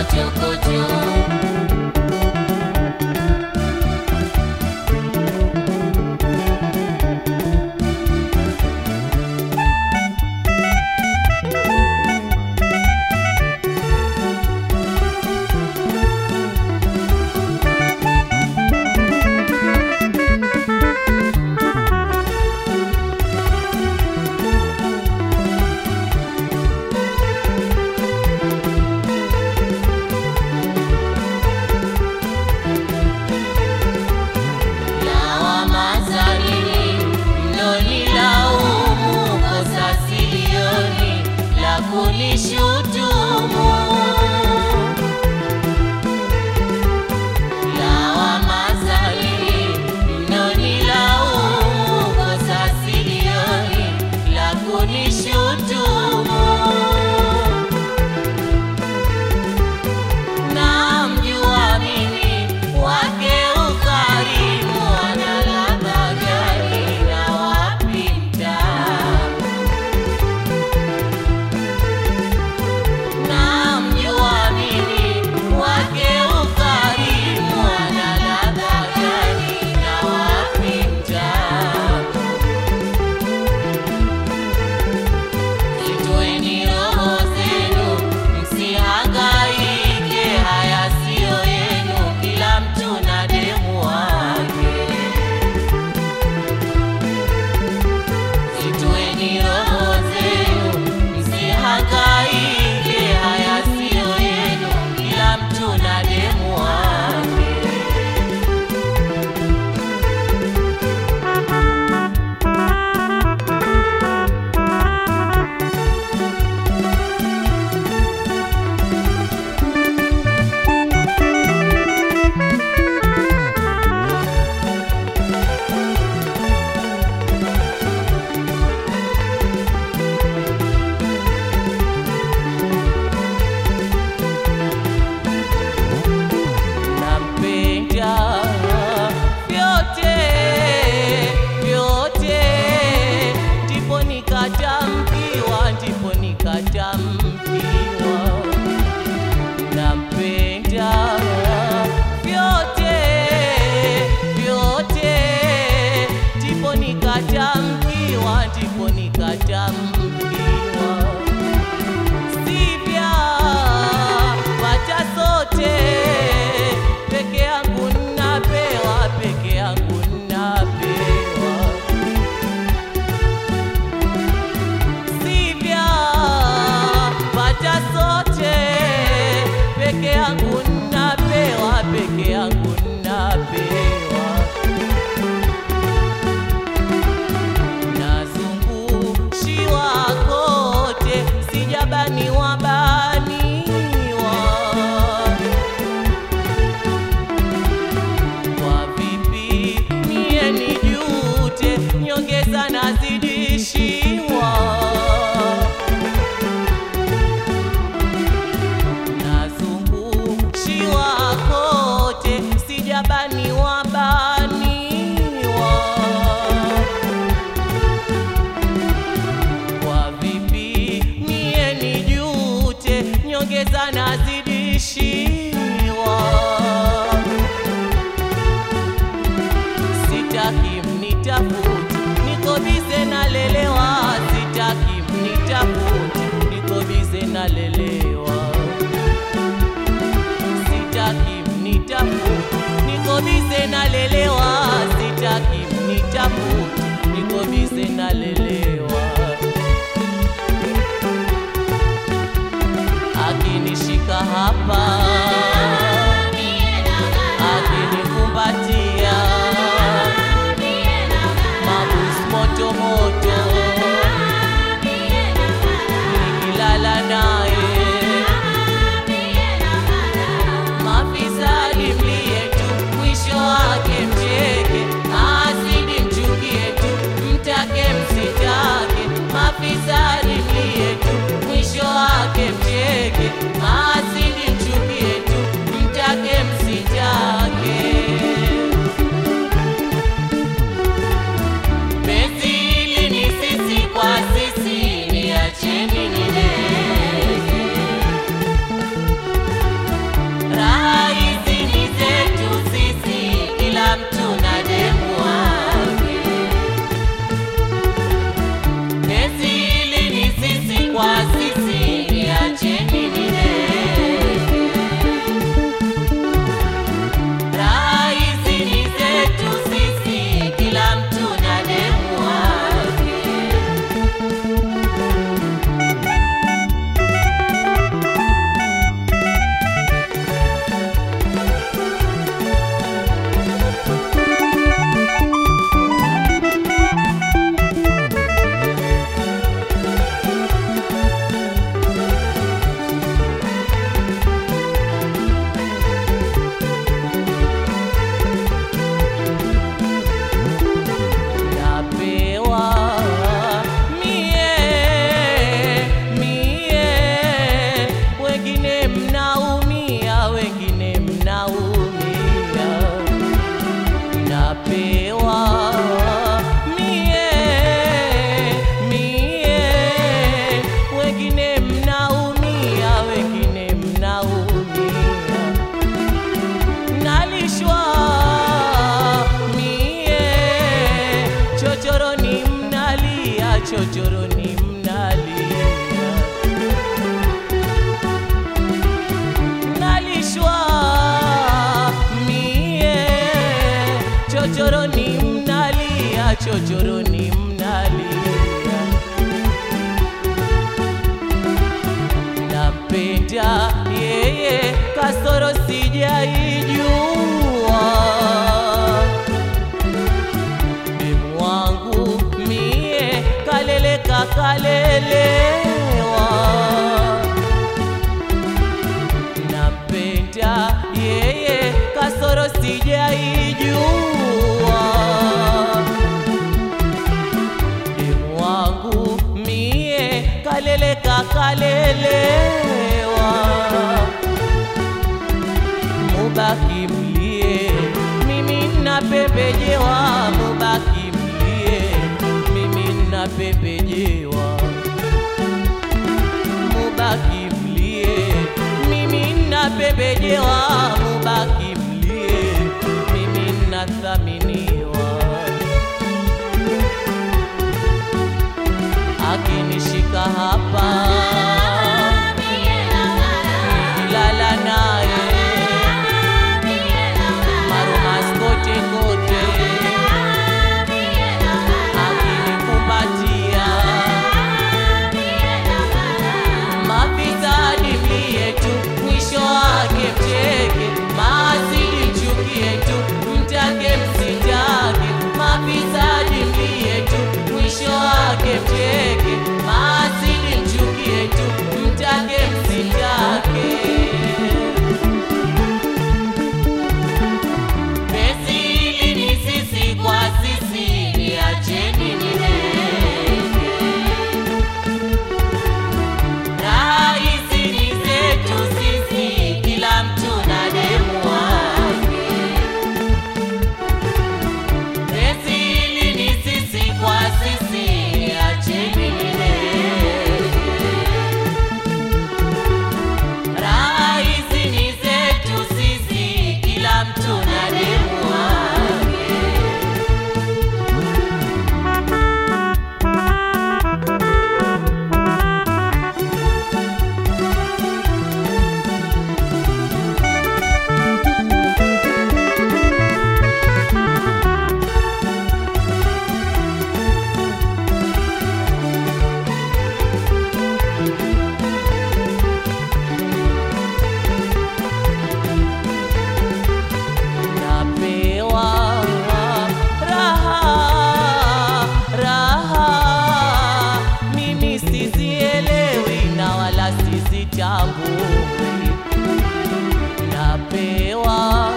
bize nalelewa, sitaki mnitafute, niko bize nalelewa. Akinishika hapa, akinikumbatia, mabus moto moto, nikilala naye Mafisadi mlie tu, mwisho wake mcheke, asidi mchukie tu, mtake msitake. chochoroni mnalia nampenda yeye kasoro sijaijua demu wangu mie kaleleka kalelewa nampenda yeye kasoro sijaijua demu wangu mie kaleleka kalelewa mubaki mlie mimi napembejewa mubaki mlie mimi napembejewa mubaki mlie mimi napembejewa mubaki mlie mimi nathaminiwa akinishika hapa nikilala naye marumas kote kote akinikumbatia mafisadi mlie tu mwisho wake mcheke maasidi mchukie tu mtake msitake mafisadi mlie tu mwisho wake mcheke maasidi mchukie tu mtake msitake Penzi hili ni sisi kwa sisi, niacheni nileke. Raha hizi ni zetu sisi, kila mtu na demu wake. Penzi hili ni sisi kwa sisi, niacheni nileke. Raha hizi ni zetu sisi, kila mtu na demu wake. napewa raha raha, mimi sizielewi na wala sizitambui. Napewa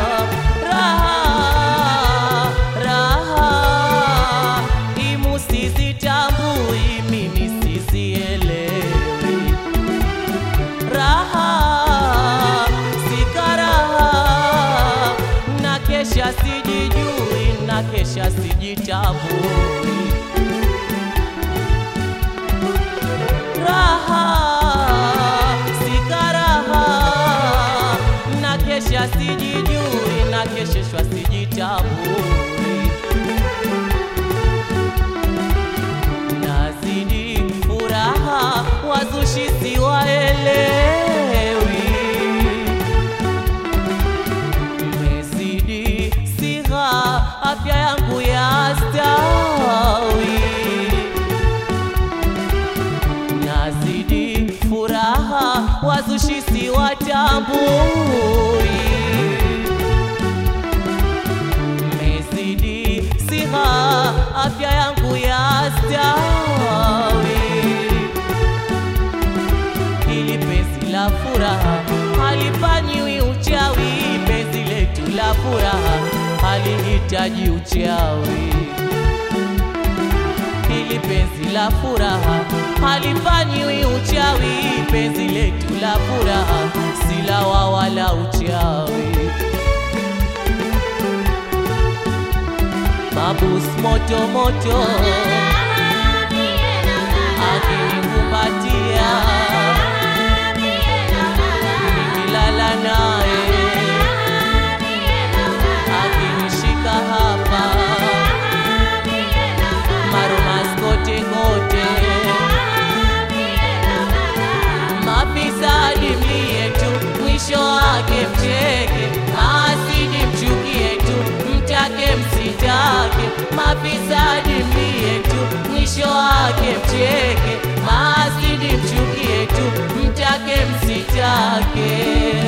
raha raha, imu sizitambui, mimi sizielewi raha sikaraha na kesha sijijui na kesha sijitambui raha sikaraha na kesha sijijui na kesheshwa sijitambui nazidi furaha wazushi siwaelewi mezidi sigha afya yangu ya stawi nazidi furaha wazushi siwatambui mezidi siha afya yangu ya stawi ili penzi la furaha halifanyiwi uchawi penzi letu la furaha halihitaji uchawi ili penzi la furaha halifanyiwi uchawi penzi letu la furaha si lawa wala uchawi mabus moto moto akinikumbatia nikilala naye akinishika hapa marumas kote kote mafisadi mlie tu mwisho wake mcheke maasidi mchukie tu mtake msitake mafisadi mbie tu, mwisho wake mcheke, maasidi mchukie tu, mtake msitake.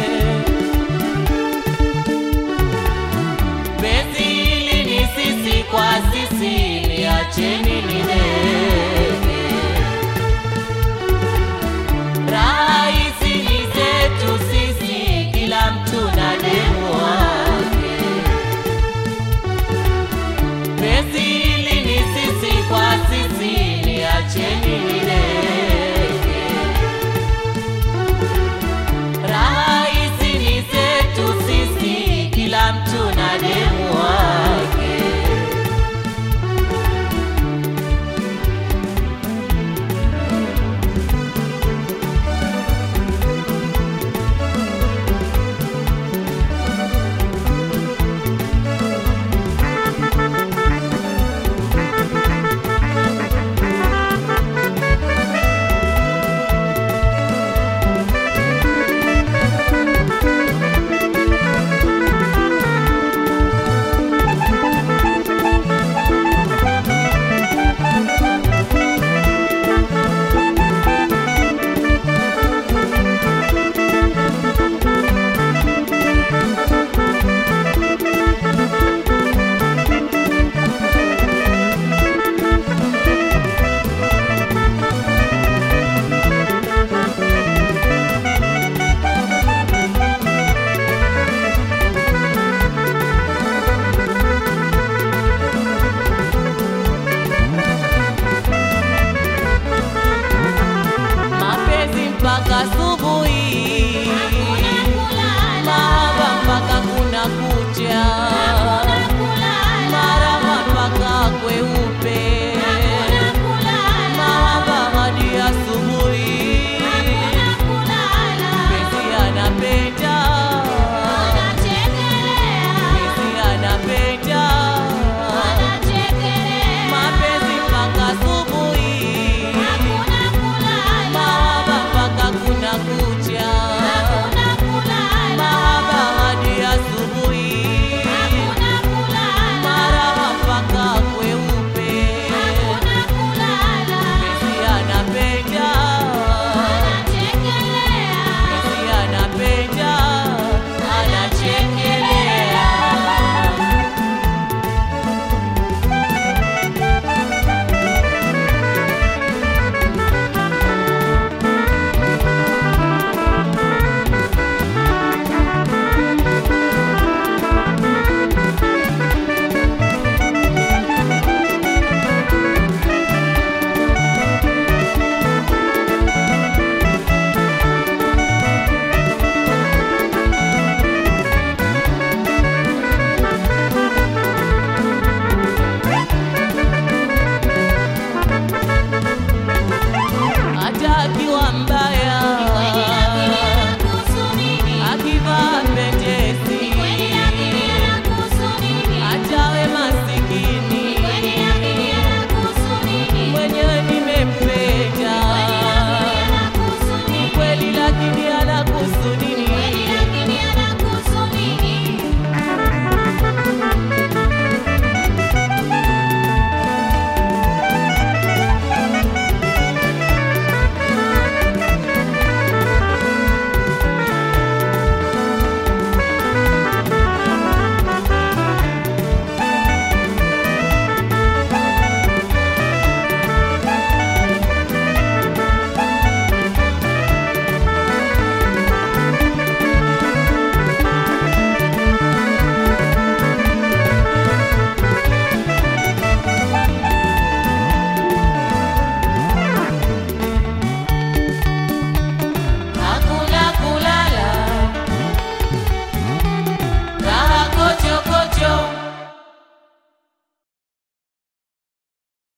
Penzi hili ni sisi kwa sisi, niacheni ninene. Raha hizi ni zetu sisi, kila mtu na demu wake. Penzi hili ni sisi kwa sisi, niacheni ninene. Raha hizi ni zetu sisi, kila mtu na demu wake. mapenzi mpaka asubuhi, mahaba mpaka kuna kucha, marama mpaka kweupe, mahaba hadi asubuhi. Penzi anapenda, penzi anapenda, mapenzi mpaka asubuhi, mahaba mpaka kuna kucha, mahaba hadi asubuhi, marama mpaka kweupe, penzi anapenda, penzi anapenda, anachekelea. hata akiwa